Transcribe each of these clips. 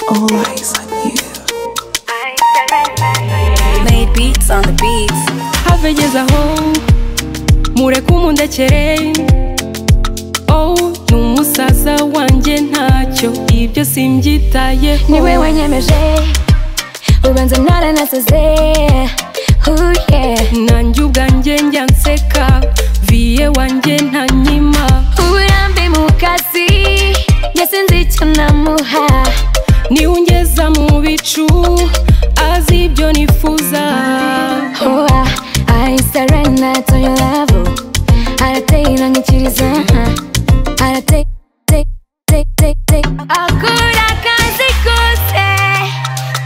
all eyes on you. Made beats on the beats. have ngeze aho mureke umundekere oh ni umusaza wanjye ntacyo ibyo simbyitayeho niwe wanyemeje ubanza naranasaze Ooh, yeah. nanjye ubwanjye njya nseka viye wanjye ntanyima uburambe mu kazi ngesinze icyo namuha niwe ungeza mu bicu azi ibyo nifuza Oh, I- I surrender to your love arateye inangikiriza arateye take, take, take, take. akora akazi kose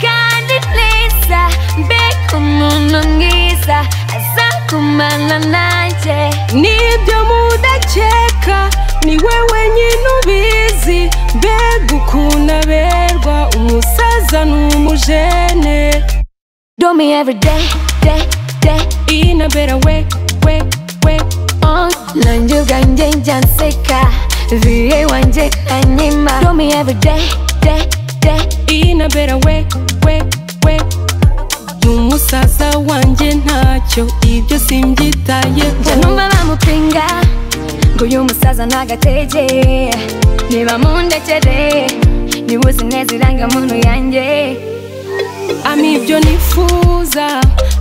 kandi neza mbega umuntu mwiza aza kumana nanjye n'ibyo mudakeka niwe wenyine ubizi mbega ukuntu aberwa umusaza n'umujene Do me every day, day, day. inabera we we we Oh, nanjye ubwanjye njya nseka viye wanjye anyima Do me every day, day, day. inabera we we we n'umusaza wanjye ntacyo ibyo Njya simbyitayeho numva bamupinga ngo uyu musaza ntagatege niba mundekere niba uzi neza irangamuntu yanjye ama ibyo nifuza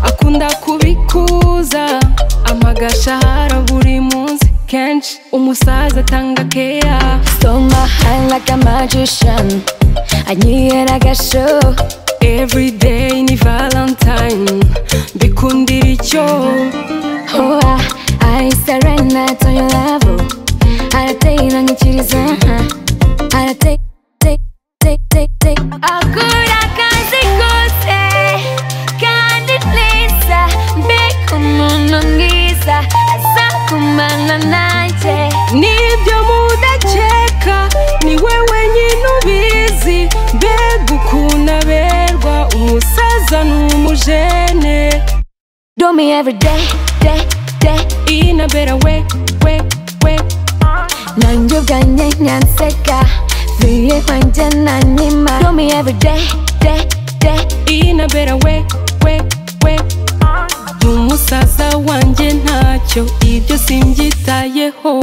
akunda kubikuza amagasha hara buri munsi kenshi umusaza atanga keya So my hand like a magician anyihera agasho everyday ni valentine mbikundira icyo Oh, I, I surrender to your love arateye inangikiriza arateye take, take, take, take. akora akazi kose kandi neza mbega umuntu mwiza aza kumana nanjye n'ibyo mudakeka niwe wenyine ubizi mbega ukuntu aberwa umusaza n'umujene Do me every day, day, day. inabera we we we nanjye ubwanjye nyanseka viye kwanjye nanyima Do me every day, day, day. inabera we we we n'umusaza wanjye ntacyo ibyo simbyitayeho